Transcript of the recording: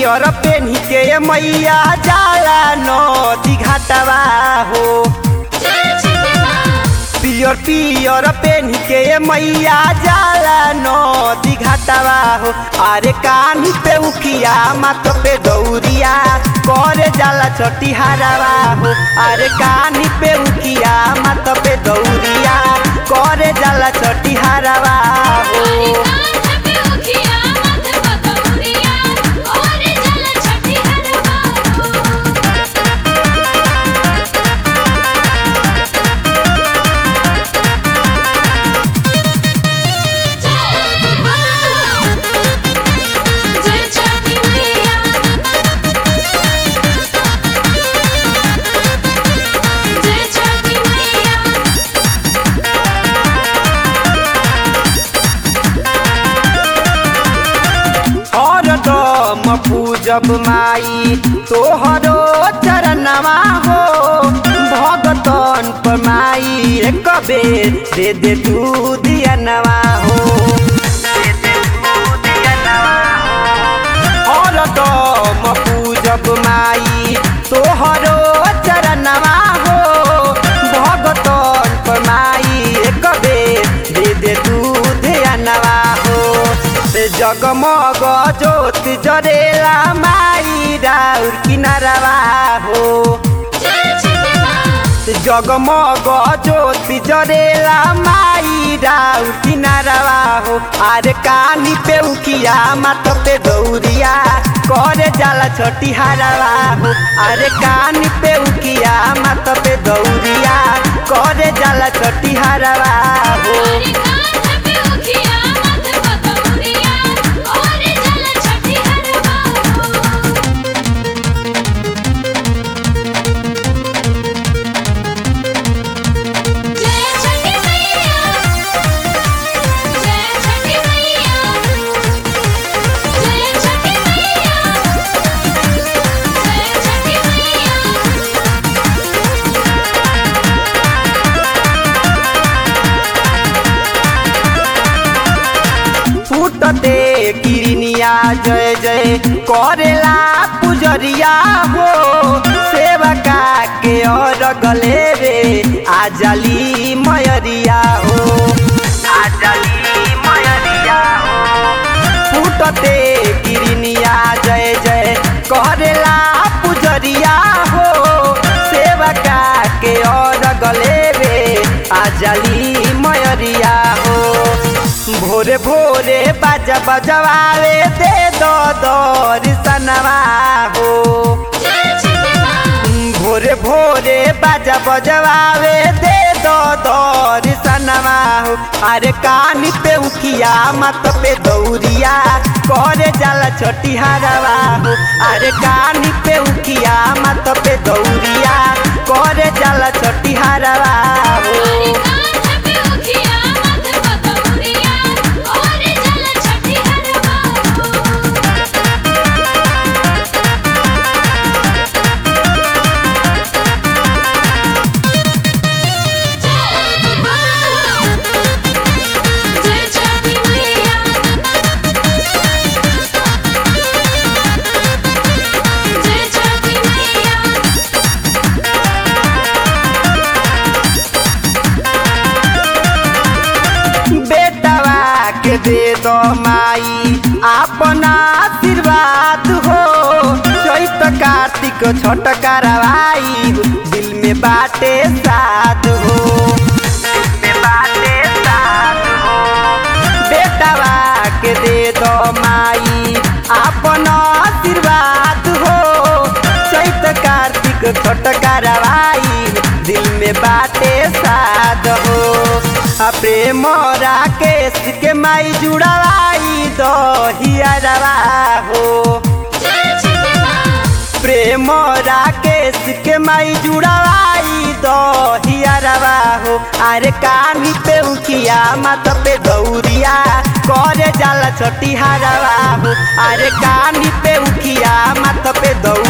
पियर पेन्ही के मैया जाला नदी घाटवा हो पियर पियर पेन्ही के मैया जाला नदी घाटवा हो अरे कान्ही पे उखिया माथ पे दौरिया करे जाला छोटी हारावा हो अरे कान्ही पे उखिया माथ पे दौरिया करे जाला छोटी हारावा हो हरदम पूजब माई तोहरो चरणवा हो भगतन पर माई एक बेर दे दे तू दियनवा हो दे दे तू दियनवा हो। हरदम पूजब माई तोहरो चरणवा हो भगतन पर माई एक बेर दे दे तू ध्यानवा हो जगमग ज्योति जरेला माई राउर किनारवा हो जगमग ज्योति जरेला माई राउर किनारवा हो अरे कानी पे उखिया माथ पे दौरिया करे जाला छोटी हारावा हो अरे कानी पे उखिया माथ पे दौरिया करे जाला छोटी हारावा हो फूटते किरनिया जय जय करेला पुजरिया हो सेवका के और गले रे आजली मयरिया हो आजली मयरिया हो फूटते किरनिया जय जय करेला पुजरिया हो सेवका के और गले रे आजली मयरिया हो भोरे भोरे बाजा बजवावे दे दो दर्शनवा हो भोरे भोरे बाजा बजवावे दे दो दर्शनवा हो अरे कानी पे उखिया मत पे दौरिया करे जाला छोटी हारवा हो अरे कानी पे उखिया मत पे दौरिया करे जाला छोटी हारवा हो बेटवा के दे दो माई अपना आशीर्वाद हो चैत कार्तिक छठ करवाई दिल में बाटे साध हो दिल में बाटे साध हो बेटवा के दे दो माई अपना आशीर्वाद हो चैत कार्तिक छठ करवाई दिल में बाटे साध हो आ प्रेम राकेश के माई जुड़वाई दो हियरवा हो प्रेम राकेश के माई जुड़वाई दो हियरवा हो अरे कानी पे उखिया माथ पे दौरिया करे जाला छोटी हारवा हो अरे कानी पे उखिया माथ पे दौरिया